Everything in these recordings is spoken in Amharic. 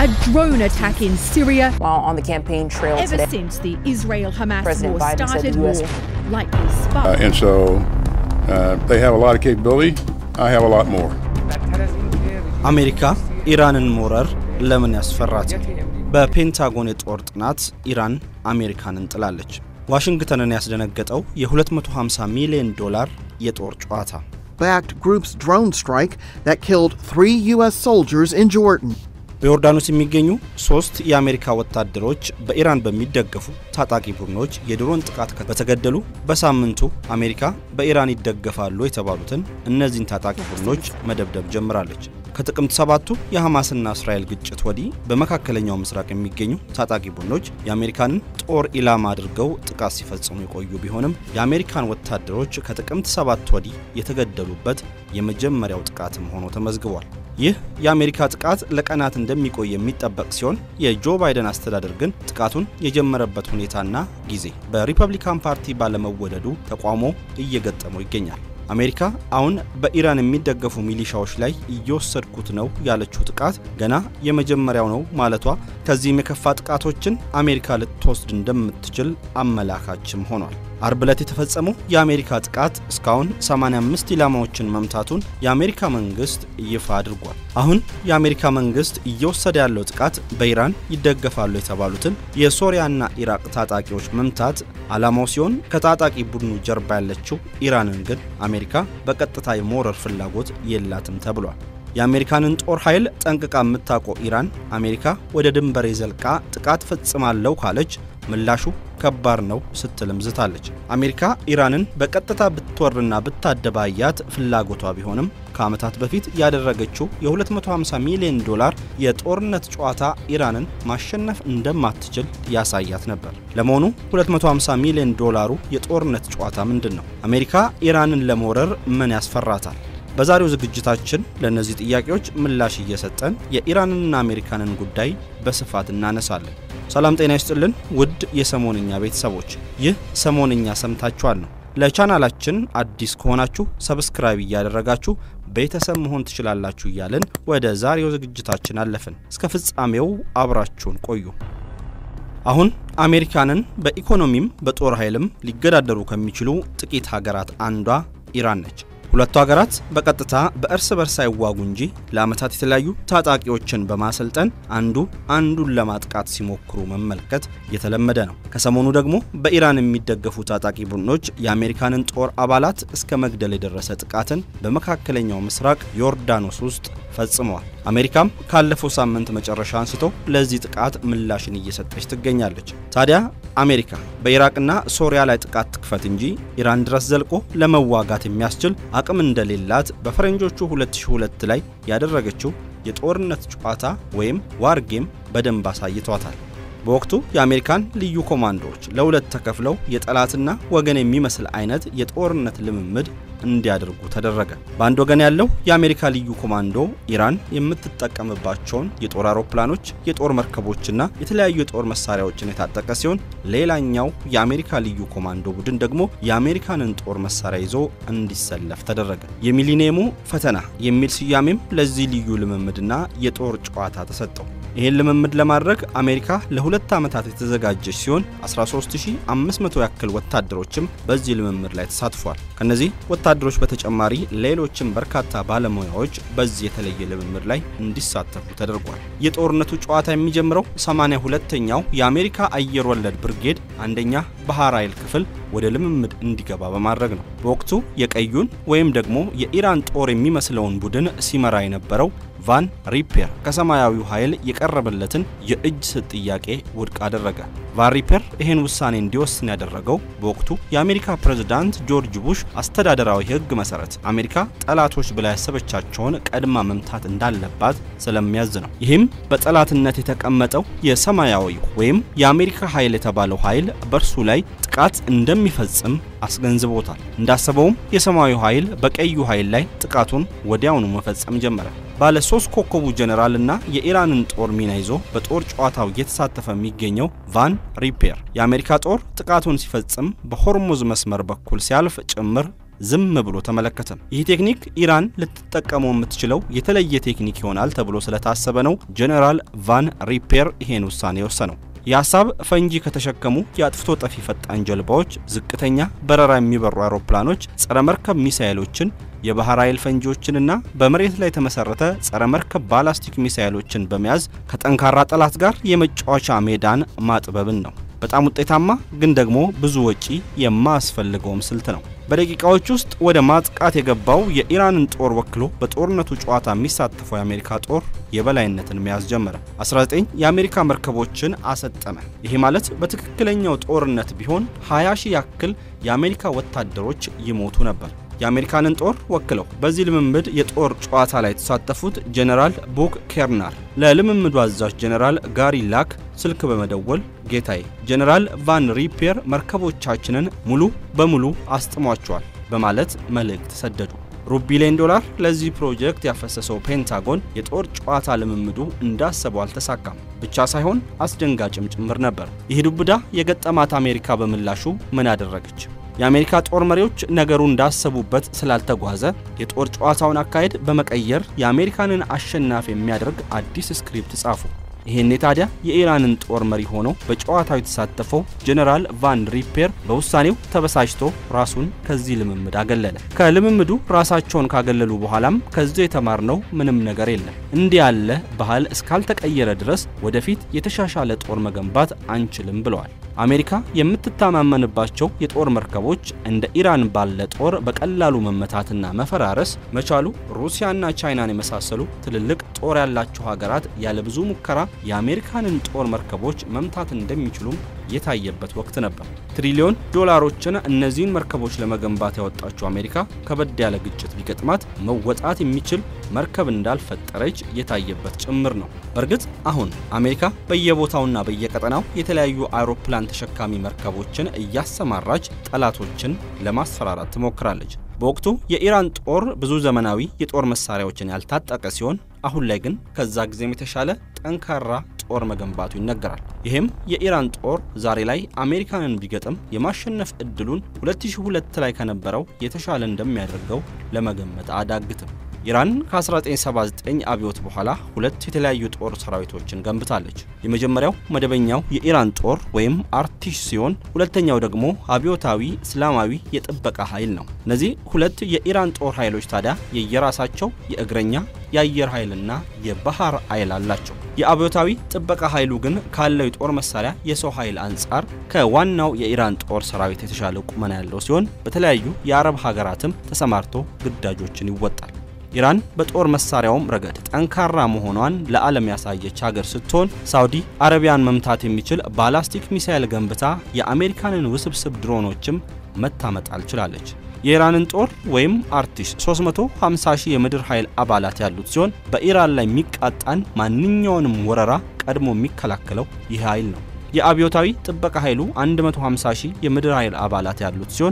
a drone attack in Syria. While on the campaign trail Ever today, since the Israel Hamas President war Biden said started, the US war likely sparked. Uh, and so uh, they have a lot of capability. I have a lot more. አሜሪካ ኢራንን መውረር ለምን ያስፈራታል? በፔንታጎን የጦር ጥናት ኢራን አሜሪካንን ጥላለች። ዋሽንግተንን ያስደነገጠው የ250 ሚሊዮን ዶላር የጦር ጨዋታ backed group's drone strike that killed three U.S. soldiers in Jordan. በዮርዳኖስ የሚገኙ ሶስት የአሜሪካ ወታደሮች በኢራን በሚደገፉ ታጣቂ ቡድኖች የድሮን ጥቃት በተገደሉ በሳምንቱ አሜሪካ በኢራን ይደገፋሉ የተባሉትን እነዚህን ታጣቂ ቡድኖች መደብደብ ጀምራለች። ከጥቅምት ሰባቱ የሐማስና እስራኤል ግጭት ወዲህ በመካከለኛው ምስራቅ የሚገኙ ታጣቂ ቡድኖች የአሜሪካንን ጦር ኢላማ አድርገው ጥቃት ሲፈጽሙ የቆዩ ቢሆንም የአሜሪካን ወታደሮች ከጥቅምት ሰባት ወዲህ የተገደሉበት የመጀመሪያው ጥቃትም ሆኖ ተመዝግቧል። ይህ የአሜሪካ ጥቃት ለቀናት እንደሚቆይ የሚጠበቅ ሲሆን የጆ ባይደን አስተዳደር ግን ጥቃቱን የጀመረበት ሁኔታና ጊዜ በሪፐብሊካን ፓርቲ ባለመወደዱ ተቃውሞ እየገጠመው ይገኛል። አሜሪካ አሁን በኢራን የሚደገፉ ሚሊሻዎች ላይ እየወሰድኩት ነው ያለችው ጥቃት ገና የመጀመሪያው ነው ማለቷ ከዚህም የከፋ ጥቃቶችን አሜሪካ ልትወስድ እንደምትችል አመላካችም ሆኗል። አርብ ዕለት የተፈጸመው የአሜሪካ ጥቃት እስካሁን 85 ኢላማዎችን መምታቱን የአሜሪካ መንግስት ይፋ አድርጓል። አሁን የአሜሪካ መንግስት እየወሰደ ያለው ጥቃት በኢራን ይደገፋሉ የተባሉትን የሶሪያና ኢራቅ ታጣቂዎች መምታት ዓላማው ሲሆን ከታጣቂ ቡድኑ ጀርባ ያለችው ኢራንን ግን አሜሪካ በቀጥታ የመውረር ፍላጎት የላትም ተብሏል። የአሜሪካንን ጦር ኃይል ጠንቅቃ የምታውቀው ኢራን አሜሪካ ወደ ድንበሬ ዘልቃ ጥቃት ፈጽማለሁ ካለች ምላሹ ከባድ ነው ስትልም ዝታለች። አሜሪካ ኢራንን በቀጥታ ብትወርና ብታደባያት ፍላጎቷ ቢሆንም ከዓመታት በፊት ያደረገችው የ250 ሚሊዮን ዶላር የጦርነት ጨዋታ ኢራንን ማሸነፍ እንደማትችል ያሳያት ነበር። ለመሆኑ 250 ሚሊዮን ዶላሩ የጦርነት ጨዋታ ምንድን ነው? አሜሪካ ኢራንን ለመውረር ምን ያስፈራታል? በዛሬው ዝግጅታችን ለእነዚህ ጥያቄዎች ምላሽ እየሰጠን የኢራንንና አሜሪካንን ጉዳይ በስፋት እናነሳለን። ሰላም ጤና ይስጥልን ውድ የሰሞንኛ ቤተሰቦች፣ ይህ ሰሞንኛ ሰምታችኋል ነው። ለቻናላችን አዲስ ከሆናችሁ ሰብስክራይብ እያደረጋችሁ ቤተሰብ መሆን ትችላላችሁ እያልን ወደ ዛሬው ዝግጅታችን አለፍን። እስከ ፍጻሜው አብራችሁን ቆዩ። አሁን አሜሪካንን በኢኮኖሚም በጦር ኃይልም ሊገዳደሩ ከሚችሉ ጥቂት ሀገራት አንዷ ኢራን ነች። ሁለቱ ሀገራት በቀጥታ በእርስ በርስ አይዋጉ እንጂ ለዓመታት የተለያዩ ታጣቂዎችን በማሰልጠን አንዱ አንዱን ለማጥቃት ሲሞክሩ መመልከት የተለመደ ነው። ከሰሞኑ ደግሞ በኢራን የሚደገፉ ታጣቂ ቡድኖች የአሜሪካንን ጦር አባላት እስከ መግደል የደረሰ ጥቃትን በመካከለኛው ምስራቅ ዮርዳኖስ ውስጥ ፈጽመዋል። አሜሪካም ካለፈው ሳምንት መጨረሻ አንስቶ ለዚህ ጥቃት ምላሽን እየሰጠች ትገኛለች። ታዲያ አሜሪካ በኢራቅና ሶሪያ ላይ ጥቃት ትክፈት እንጂ ኢራን ድረስ ዘልቆ ለመዋጋት የሚያስችል አቅም እንደሌላት በፈረንጆቹ 2002 ላይ ያደረገችው የጦርነት ጨዋታ ወይም ዋር ጌም በደንብ አሳይቷታል። በወቅቱ የአሜሪካን ልዩ ኮማንዶዎች ለሁለት ተከፍለው የጠላትና ወገን የሚመስል አይነት የጦርነት ልምምድ እንዲያደርጉ ተደረገ። በአንድ ወገን ያለው የአሜሪካ ልዩ ኮማንዶ ኢራን የምትጠቀምባቸውን የጦር አውሮፕላኖች፣ የጦር መርከቦችና የተለያዩ የጦር መሳሪያዎችን የታጠቀ ሲሆን፣ ሌላኛው የአሜሪካ ልዩ ኮማንዶ ቡድን ደግሞ የአሜሪካንን ጦር መሳሪያ ይዞ እንዲሰለፍ ተደረገ። የሚሊኒየሙ ፈተና የሚል ስያሜም ለዚህ ልዩ ልምምድና የጦር ጨዋታ ተሰጠው። ይህን ልምምድ ለማድረግ አሜሪካ ለሁለት ዓመታት የተዘጋጀች ሲሆን 13500 ያክል ወታደሮችም በዚህ ልምምድ ላይ ተሳትፏል። ከነዚህ ወታደሮች በተጨማሪ ሌሎችም በርካታ ባለሙያዎች በዚህ የተለየ ልምምድ ላይ እንዲሳተፉ ተደርጓል። የጦርነቱ ጨዋታ የሚጀምረው 82ኛው የአሜሪካ አየር ወለድ ብርጌድ አንደኛ ባህር ኃይል ክፍል ወደ ልምምድ እንዲገባ በማድረግ ነው። በወቅቱ የቀዩን ወይም ደግሞ የኢራን ጦር የሚመስለውን ቡድን ሲመራ የነበረው ቫን ሪፔር ከሰማያዊው ኃይል የቀረበለትን የእጅ ስጥ ጥያቄ ውድቅ አደረገ። ቫን ሪፔር ይህን ውሳኔ እንዲወስን ያደረገው በወቅቱ የአሜሪካ ፕሬዝዳንት ጆርጅ ቡሽ አስተዳደራዊ ሕግ መሰረት አሜሪካ ጠላቶች ብላ ያሰበቻቸውን ቀድማ መምታት እንዳለባት ስለሚያዝ ነው። ይህም በጠላትነት የተቀመጠው የሰማያዊው ወይም የአሜሪካ ኃይል የተባለው ኃይል በእርሱ ላይ ጥቃት እንደሚፈጽም አስገንዝቦታል። እንዳሰበውም የሰማያዊ ኃይል በቀዩ ኃይል ላይ ጥቃቱን ወዲያውኑ መፈጸም ጀመረ። ባለ ሶስት ኮከቡ ጀኔራል እና የኢራንን ጦር ሚና ይዞ በጦር ጨዋታው እየተሳተፈ የሚገኘው ቫን ሪፔር የአሜሪካ ጦር ጥቃቱን ሲፈጽም በሆርሙዝ መስመር በኩል ሲያልፍ ጭምር ዝም ብሎ ተመለከተ። ይህ ቴክኒክ ኢራን ልትጠቀመው የምትችለው የተለየ ቴክኒክ ይሆናል ተብሎ ስለታሰበ ነው ጄኔራል ቫን ሪፔር ይሄን ውሳኔ የወሰነው። የሀሳብ ፈንጂ ከተሸከሙ የአጥፍቶ ጠፊ ፈጣን ጀልባዎች፣ ዝቅተኛ በረራ የሚበሩ አውሮፕላኖች፣ ጸረ መርከብ ሚሳይሎችን የባህር ኃይል ፈንጂዎችንና በመሬት ላይ የተመሰረተ ጸረ መርከብ ባላስቲክ ሚሳይሎችን በመያዝ ከጠንካራ ጠላት ጋር የመጫወቻ ሜዳን ማጥበብን ነው። በጣም ውጤታማ ግን ደግሞ ብዙ ወጪ የማያስፈልገውም ስልት ነው። በደቂቃዎች ውስጥ ወደ ማጥቃት የገባው የኢራንን ጦር ወክሎ በጦርነቱ ጨዋታ የሚሳተፈው የአሜሪካ ጦር የበላይነትን መያዝ ጀመረ። 19 የአሜሪካ መርከቦችን አሰጠመ። ይሄ ማለት በትክክለኛው ጦርነት ቢሆን 20 ሺህ ያክል የአሜሪካ ወታደሮች ይሞቱ ነበር። የአሜሪካንን ጦር ወክለው በዚህ ልምምድ የጦር ጨዋታ ላይ የተሳተፉት ጄኔራል ቡክ ኬርናር ለልምምዱ አዛዥ ጄኔራል ጋሪ ላክ ስልክ በመደወል ጌታዬ፣ ጄኔራል ቫን ሪፔር መርከቦቻችንን ሙሉ በሙሉ አስጥሟቸዋል በማለት መልእክት ሰደዱ። ሩብ ቢሊዮን ዶላር ለዚህ ፕሮጀክት ያፈሰሰው ፔንታጎን የጦር ጨዋታ ልምምዱ እንዳሰበው አልተሳካም ብቻ ሳይሆን አስደንጋጭም ጭምር ነበር። ይህ ዱብዳ የገጠማት አሜሪካ በምላሹ ምን አደረገች? የአሜሪካ ጦር መሪዎች ነገሩ እንዳሰቡበት ስላልተጓዘ የጦር ጨዋታውን አካሄድ በመቀየር የአሜሪካንን አሸናፊ የሚያደርግ አዲስ ስክሪፕት ጻፉ። ይሄኔ ታዲያ የኢራንን ጦር መሪ ሆኖ በጨዋታው የተሳተፈው ጄኔራል ቫን ሪፔር በውሳኔው ተበሳጭቶ ራሱን ከዚህ ልምምድ አገለለ። ከልምምዱ ራሳቸውን ካገለሉ በኋላም ከዚህ የተማርነው ምንም ነገር የለም፣ እንዲህ ያለ ባህል እስካልተቀየረ ድረስ ወደፊት የተሻሻለ ጦር መገንባት አንችልም ብለዋል። አሜሪካ የምትተማመንባቸው የጦር መርከቦች እንደ ኢራን ባለ ጦር በቀላሉ መመታትና መፈራረስ መቻሉ ሩሲያና ቻይናን የመሳሰሉ ትልልቅ ጦር ያላቸው ሀገራት ያለ ብዙ ሙከራ የአሜሪካንን ጦር መርከቦች መምታት እንደሚችሉም የታየበት ወቅት ነበር። ትሪሊዮን ዶላሮችን እነዚህን መርከቦች ለመገንባት ያወጣችው አሜሪካ ከበድ ያለ ግጭት ቢገጥማት መወጣት የሚችል መርከብ እንዳልፈጠረች የታየበት ጭምር ነው። በእርግጥ አሁን አሜሪካ በየቦታውና በየቀጠናው የተለያዩ አውሮፕላን ተሸካሚ መርከቦችን እያሰማራች ጠላቶችን ለማስፈራራት ትሞክራለች። በወቅቱ የኢራን ጦር ብዙ ዘመናዊ የጦር መሳሪያዎችን ያልታጠቀ ሲሆን አሁን ላይ ግን ከዛ ጊዜም የተሻለ ጠንካራ ጦር መገንባቱ ይነገራል። ይህም የኢራን ጦር ዛሬ ላይ አሜሪካንን ቢገጥም የማሸነፍ እድሉን 2002 ላይ ከነበረው የተሻለ እንደሚያደርገው ለመገመት አዳግትም። ኢራን ከ1979 አብዮት በኋላ ሁለት የተለያዩ ጦር ሰራዊቶችን ገንብታለች። የመጀመሪያው መደበኛው የኢራን ጦር ወይም አርቲሽ ሲሆን ሁለተኛው ደግሞ አብዮታዊ እስላማዊ የጥበቃ ኃይል ነው። እነዚህ ሁለት የኢራን ጦር ኃይሎች ታዲያ የየራሳቸው የእግረኛ የአየር ኃይልና የባህር ኃይል አላቸው። የአብዮታዊ ጥበቃ ኃይሉ ግን ካለው የጦር መሳሪያ የሰው ኃይል አንጻር ከዋናው የኢራን ጦር ሰራዊት የተሻለ ቁመና ያለው ሲሆን በተለያዩ የአረብ ሀገራትም ተሰማርቶ ግዳጆችን ይወጣል። ኢራን በጦር መሳሪያውም ረገድ ጠንካራ መሆኗን ለዓለም ያሳየች ሀገር ስትሆን ሳውዲ አረቢያን መምታት የሚችል ባላስቲክ ሚሳይል ገንብታ የአሜሪካንን ውስብስብ ድሮኖችም መታመጣል ችላለች። የኢራንን ጦር ወይም አርቲሽ 350 ሺህ የምድር ኃይል አባላት ያሉት ሲሆን በኢራን ላይ የሚቃጣን ማንኛውንም ወረራ ቀድሞ የሚከላከለው ይህ ኃይል ነው። የአብዮታዊ ጥበቃ ኃይሉ 150 ሺህ የምድር ኃይል አባላት ያሉት ሲሆን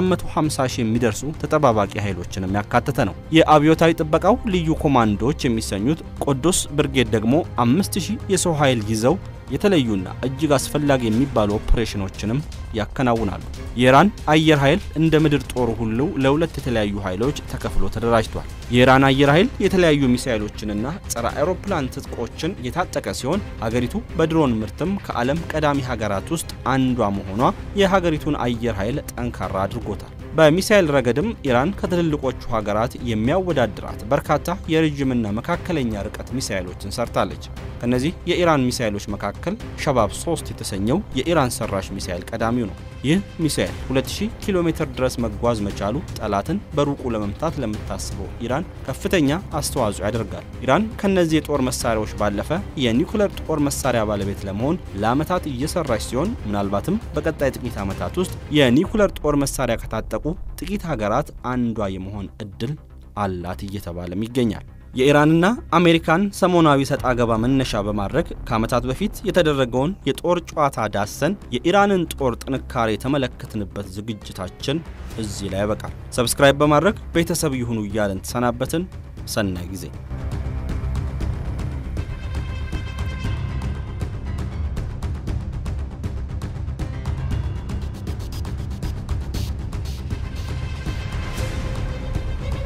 450 ሺህ የሚደርሱ ተጠባባቂ ኃይሎችንም ያካተተ ነው። የአብዮታዊ ጥበቃው ልዩ ኮማንዶዎች የሚሰኙት ቆዶስ ብርጌድ ደግሞ 5000 የሰው ኃይል ይዘው የተለዩና እጅግ አስፈላጊ የሚባሉ ኦፕሬሽኖችንም ያከናውናሉ። የኢራን አየር ኃይል እንደ ምድር ጦሩ ሁሉ ለሁለት የተለያዩ ኃይሎች ተከፍሎ ተደራጅቷል። የኢራን አየር ኃይል የተለያዩ ሚሳይሎችንና ጸረ አውሮፕላን ትጥቆችን የታጠቀ ሲሆን ሀገሪቱ በድሮን ምርትም ከዓለም ቀዳሚ ሀገራት ውስጥ አንዷ መሆኗ የሀገሪቱን አየር ኃይል ጠንካራ አድርጎታል። በሚሳይል ረገድም ኢራን ከትልልቆቹ ሀገራት የሚያወዳድራት በርካታ የረዥምና መካከለኛ ርቀት ሚሳይሎችን ሰርታለች። ከነዚህ የኢራን ሚሳይሎች መካከል ሸባብ 3 የተሰኘው የኢራን ሰራሽ ሚሳይል ቀዳሚው ነው። ይህ ሚሳይል 2000 ኪሎ ሜትር ድረስ መጓዝ መቻሉ ጠላትን በሩቁ ለመምታት ለምታስበው ኢራን ከፍተኛ አስተዋጽኦ ያደርጋል። ኢራን ከነዚህ የጦር መሳሪያዎች ባለፈ የኒውክለር ጦር መሳሪያ ባለቤት ለመሆን ለዓመታት እየሰራች ሲሆን ምናልባትም በቀጣይ ጥቂት ዓመታት ውስጥ የኒውክለር ጦር መሳሪያ ከታጠቁ ጥቂት ሀገራት አንዷ የመሆን እድል አላት እየተባለም ይገኛል። የኢራንና አሜሪካን ሰሞናዊ ሰጣ ገባ መነሻ በማድረግ ከዓመታት በፊት የተደረገውን የጦር ጨዋታ ዳሰን የኢራንን ጦር ጥንካሬ የተመለከትንበት ዝግጅታችን እዚህ ላይ ያበቃል። ሰብስክራይብ በማድረግ ቤተሰብ ይሁኑ እያለን ተሰናበትን። ሰናይ ጊዜ